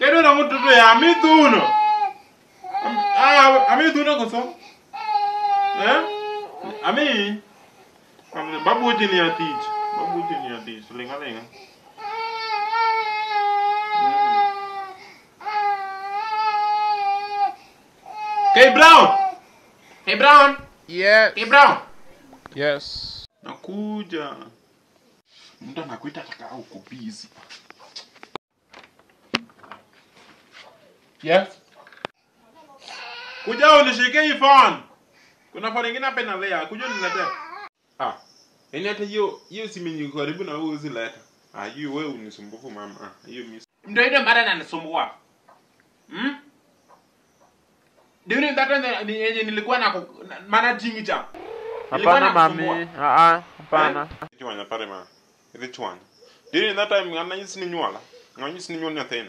Kedo na mtoto ya amithuno. Ah, amithuno koso. Eh? Ami. Ami babu jini ya tich. Babu jini ya tich. Linga linga. Hey Brown. Hey Brown. Yes. Hey Brown. Yes. Nakuja. Mtu anakuita taka uko busy. Yes. Kuja unishike hii phone. Kuna phone nyingine hapa inalea. Kuja uniletee. Ah. Yaani hata hiyo hiyo simu yenye iko karibu na wewe usileta. Ah, hiyo wewe unisumbufu mama. Ah, hiyo mimi. Ndio ile mara ananisumbua. Hmm? During that time ni- yenye nilikuwa na ku- na- managing cha. Nilikuwa Hapana nakusumbua. mami. Ah ah, hapana. Chwanya pare ma. Ile chwanya. Dini that time ngana nyisi ni nywala. Ngana nyisi ni nywala nyathina.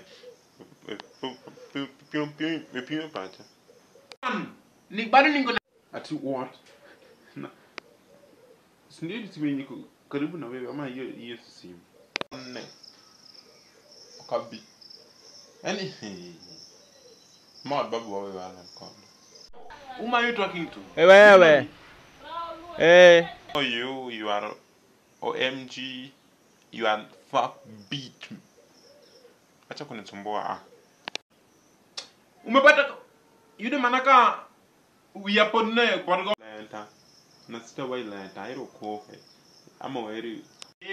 Pio pio pio pio pacha. Ni bado niko na Ati what? Na. Sindio simu yenye iko karibu na wewe ama hiyo hiyo simu. Nne. Kabi. Yaani Mod babu wawe wala mkono. Whom are you talking to? Eh wewe. Eh. Oh you you are OMG you are fuck beat. Acha kunisumbua ah. Umepata yule manaka uyapone kwa Lenta. Na sita wai lenta hilo kofe. Ama weri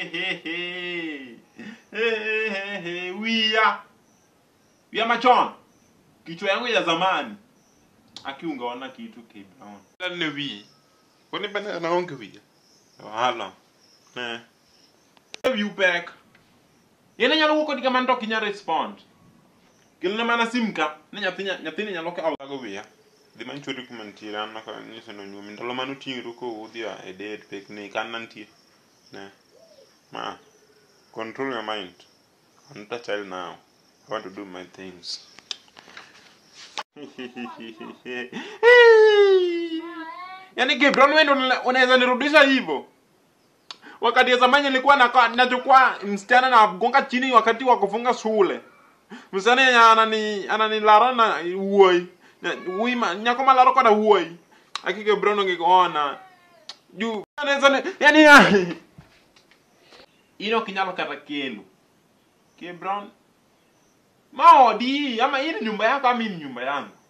wia wia machon kichwa yangu ya zamani aki ungeona kitu K Brown ne wi. Kwani bana naonge wi. Wala. Ne. view back yene nyalo wuko diga man to kinya respond kelne mana simka ne nyathinya nyathini nyalo ka Ago wiya. Dhi man chori kuma nitiere an naka nyiso no nyumi. Ndalo mane oting'ro ko udhi e date picnic an nantie. Ne. Ma. Control your mind. I'm not a child now. I want to do my things. yaani Gibron wewe ndo unaweza nirudisha hivyo wakati ya zamani nilikuwa na nachukua msichana na gonga chini wakati wa kufunga shule msichana yenye anani ananilara na uoi Na- ui ma- nyako malaro koda uoi aki Gibron ongekuona juu anaweza ni- yaani ah, ino kinyalo kata kelo Gibron maodi ama hii ni nyumba yako ama hii ni nyumba yangu